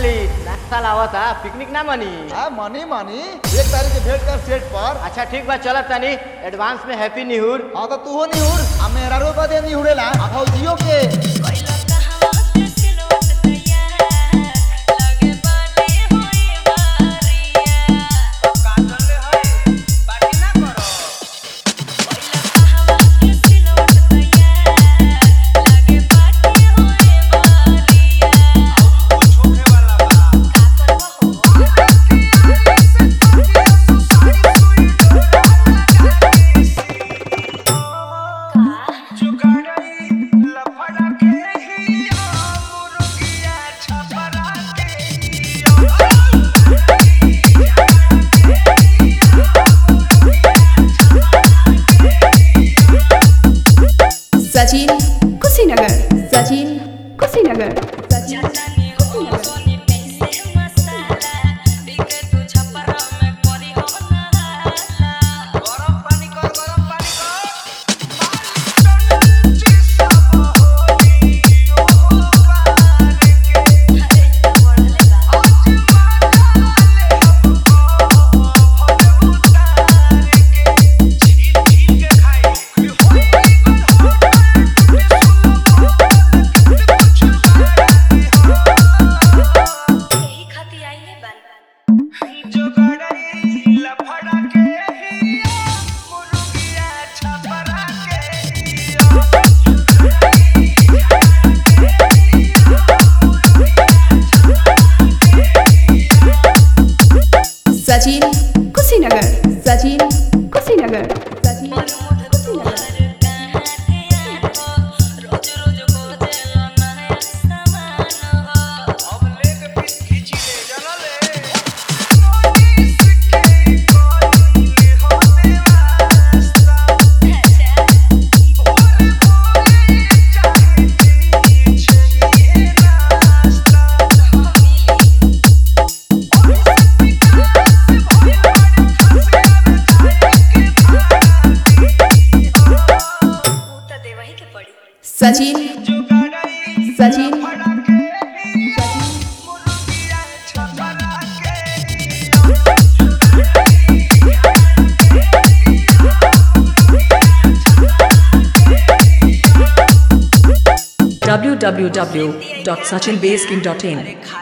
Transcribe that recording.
खाली नाश्ता लावता पिकनिक ना मनी हाँ मनी मनी एक तारीख के भेंट कर सेट पर अच्छा ठीक बा चलत तनी एडवांस में हैप्पी न्यू ईयर हाँ तो तू हो नहीं उड़ आ मेरा रो बदे नहीं उड़ेला आ भौजियो के कोइला कहवा के सिलवट तैयार लगे बाटे होई बारिया काजल है बाकी ना करो कोइला कहवा के सिलवट तैयार लगे बाटे होई बारिया कुछ होखे वाला बा का करबो का जुगाड़ई लफड़ा के ही मुर्गिया छपरा के ही सचिन कुशीनगर सचिन कुशीनगर सचिन जानी हो सोनी पैसे मसाला बिके तू छपरा में करी हो नहाला गरम पानी कर गरम पानी कर माल चंची सब होली ओ पार के अरे बोलले बा आज माला ले हमको भले उतार के छील छील के खाए होई गल हो कुछ यही खाती आइले बन जुगाड़ई लफड़ा के ही मुर्गिया छपरा के ही सचिन कुशीनगर सचिन कुशीनगर सचिन पर मुठ तुहर कहाँ ध्यान हो रोज रोज खोजेला नया सामान हो अब लेके पीस खींची ले चलो ले मोनी सिक्के कोई हो देवास्ता अच्छा भोरे भोरे चाहे पीछे ये रास्ता मिली ऊ त देवही के पड़ी सचिन सचिन www.sachinbasking.in